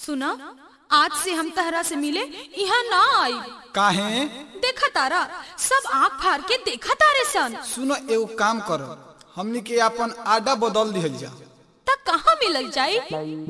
सुना आज से हम तहरा से मिले यहाँ ना आई काहे देखा तारा सब आँख फाड़ के देखा तारे सन सुनो एगो काम करो हमनी के अपन आडा बदल दिहल जा तक कहाँ मिलल जाई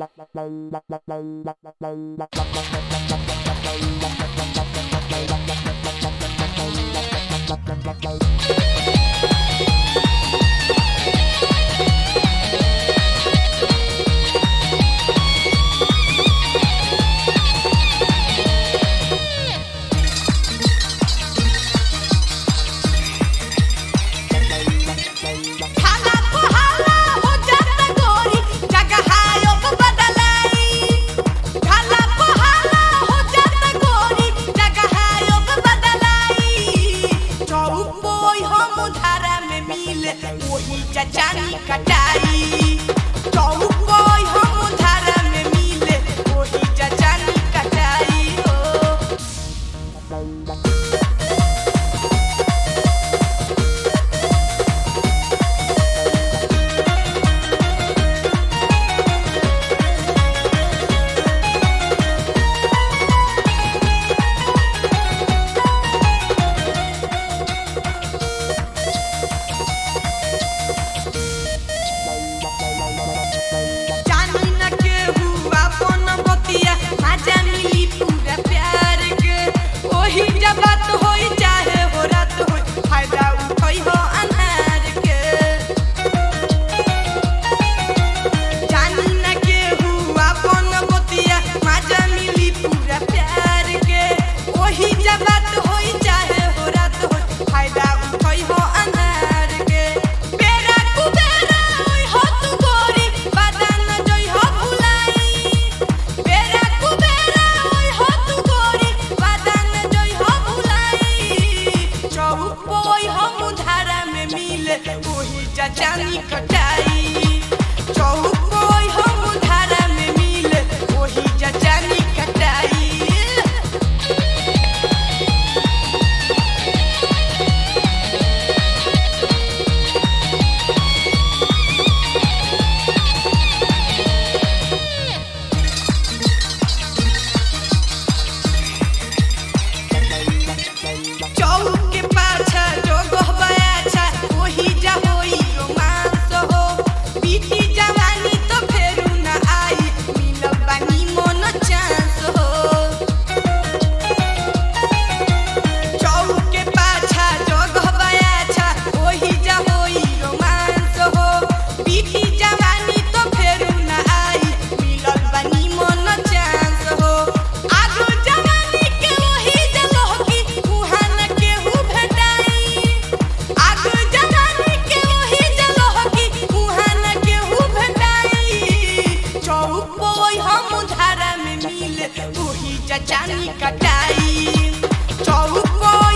खाना को हाला हो जाता गोरी जगह योग बदलाई खाना को हाला हो जाता गोरी जगह योग बदलाई चौक बोई हम धारा में मिले वही चचानी कटाई चौक बोई हम धारा में मिले वही चचानी कटाई हो जानी न के हुआ पन बतिया आजा मिली पूरा प्यार के ओही जब बात होई चाहे हो रात होई फायदा उठई हो अनहार के जानी न के हुआ पन बतिया आजा मिली पूरा प्यार के ओही जब बात होई चाहे हो रात होई फायदा उठई हो अनहार के बेरा कुबेरा होई हो तू गोरी बादान जई हो भुलाई बेरा कुबेरा होई हो तू गोरी बादान जई हो भुलाई चौक पोई हम धारा में मिले ओही चाचानी कटाई चौक पोई हम धारा में मिले ओही चाचानी कटाई चौक के पाछा जो गहबया छा ओही जा होई रोमांस हो बीती जवानी तो फेरू ना आई मिलब बानी मन चांस हो चौक के पाछा जो गहबया छा ओही जा होई रोमांस हो बीती जवानी तो फेरू ना आई मिलब बानी मन चांस हो आगो जवानी के ओही जगह की उहान केहू भेटाई आगो जवानी के ओही जगह की उहान केहू भेटाई चौक पोई हम धारा में मिले ओही चचानी कटाई चौक पोई